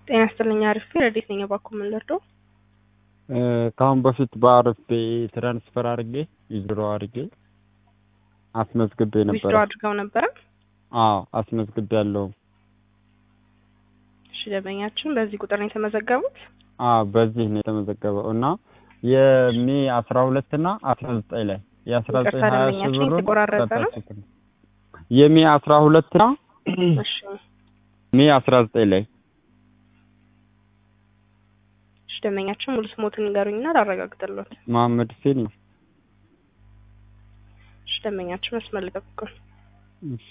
ጤና ይስጥልኝ አሪፍ ረዴት ነኝ እባክዎ ምን ልርዳው? ከአሁን በፊት በአሪፍ ትራንስፈር አድርጌ ዊዝድሮ አድርጌ አስመዝግቤ ነበረ። ዊዝድሮ አድርገው ነበረ? አዎ አስመዝግቤ ያለው እሺ ደንበኛችን በዚህ ቁጥር ነው የተመዘገቡት? አዎ በዚህ ነው የተመዘገበው እና የሜ አስራ ሁለት እና አስራ ዘጠኝ ላይ የአስራ ዘጠኝ ይቅርታ ሀያ ሺህ ደንበኛችን ብሩን የተቆራረጠ ነው? ሰጣችሁት። የሜ አስራ ሁለት እና እሺ ሜ አስራ ዘጠኝ ላይ እሺ ደንበኛችን ሙሉ ስሞትን ንገሩኝና ላረጋግጥልዎት። መሀመድ ሁሴን ነው። እሺ ደንበኛችን መስመር ላይ ጠብቁን። እሺ።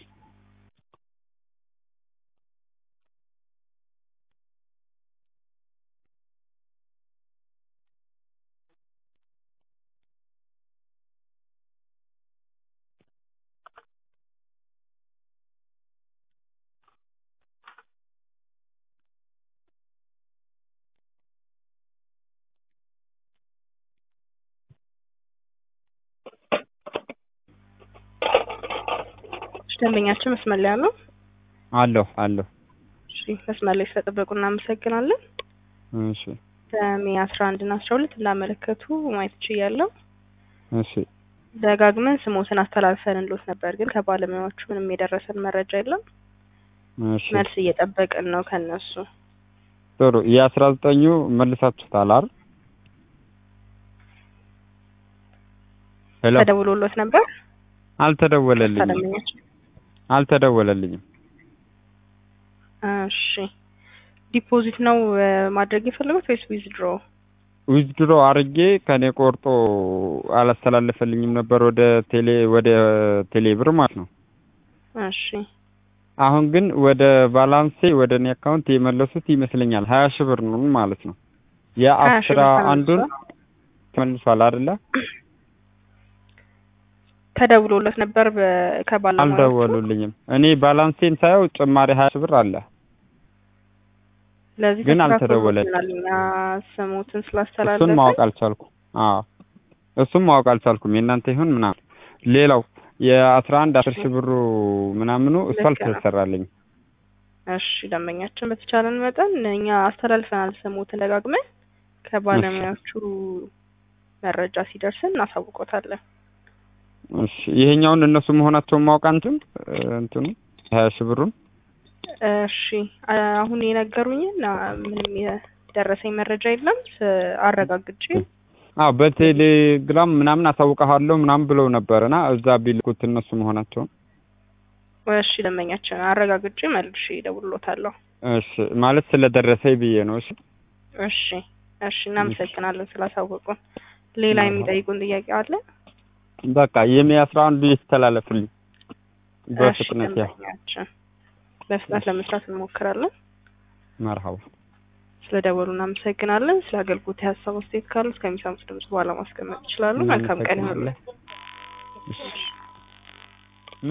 እሺ ደንበኛችን መስመር ላይ ያለው አለሁ አለሁ። እሺ መስመር ላይ ስለጠበቁ እናመሰግናለን። እሺ በሜ አስራ አንድ እና አስራ ሁለት እንዳመለከቱ ማየት ችያለሁ። እሺ ደጋግመን ስሞትን አስተላልፈንልዎት ነበር፣ ግን ከባለሙያዎቹ ምንም የደረሰን መረጃ የለም። እሺ መልስ እየጠበቅን ነው ከነሱ። ጥሩ የአስራ ዘጠኙ መልሳችሁታል አይደል? ሄሎ ተደውሎሎት ነበር? አልተደወለልኝም ደንበኛችን አልተደወለልኝም። እሺ ዲፖዚት ነው እ ማድረግ የፈለጉት ወይስ ዊዝድሮ? ዊዝድሮ አርጌ ከኔ ቆርጦ አላስተላለፈልኝም ነበር ወደ ቴሌ ወደ ቴሌ ብር ማለት ነው። እሺ አሁን ግን ወደ ባላንሴ ወደ እኔ አካውንት የመለሱት ይመስለኛል ሀያ ሺህ ብር ነው ማለት ነው። ሀያ ሺህ የአስራ ብር አንዱን ተመልሷል? ተመልሷል አይደለ? ተደውሎለት ነበር በ- ከባለሙያዎቹ? አልደወሉልኝም። እኔ ባላንሴን ሳየው ጭማሪ ሀያ ሺህ ብር አለ። ስለዚህ ግን ተስተካክሎልናል። አልተደወለልኝም። እኛ ስሞትን እሱን ስላስተላለፍን ማወቅ አልቻልኩም። አዎ እሱን ማወቅ አልቻልኩም። የእናንተ ይሁን ምናምን። ሌላው የአስራ አንድ አስር ሺህ ብሩ ምናምኑ እሱ ልክ ነው። አልተሰራልኝም። እሺ ደንበኛችን በተቻለን መጠን እኛ አስተላልፈናል ስሞትን ደጋግመን ከባለሙያዎቹ መረጃ ሲደርስን እናሳውቆታለን። እሺ ይሄኛውን እነሱ መሆናቸውን ማወቅ አንችም እንትኑ ሀያ ሺህ ብሩን እሺ አ- አሁን የነገሩኝን አ፣ ምንም የደረሰኝ መረጃ የለም። ስ- አረጋግጬ አዎ በቴሌግራም ምናምን አሳውቀሃለሁ ምናምን ብለው ነበርና እዛ ቢልኩት እነሱ መሆናቸውን እሺ ደንበኛችን አረጋግጬ መልሼ እደውልልዎታለሁ። እሺ ማለት ስለደረሰኝ ብዬ ነው። እሺ እሺ እሺ እናመሰግናለን ስላሳወቁን። ሌላ መርሀባ። የሚጠይቁን ጥያቄ አለ? በቃ የሜ አስራ አንዱ ይስተላለፍልኝ እሺ በፍጥነት ያው ደንበኛችን በፍጥነት ለመስራት እንሞክራለን። መርሀባ ስለደወሉ እናመሰግናለን። ስለ አገልግሎት የሀሳብ አስተያየት ካሉ እስከሚሰሙት ድምጽ በኋላ ማስቀመጥ ይችላሉ። መልካም ቀን ይሁንልን። እሺ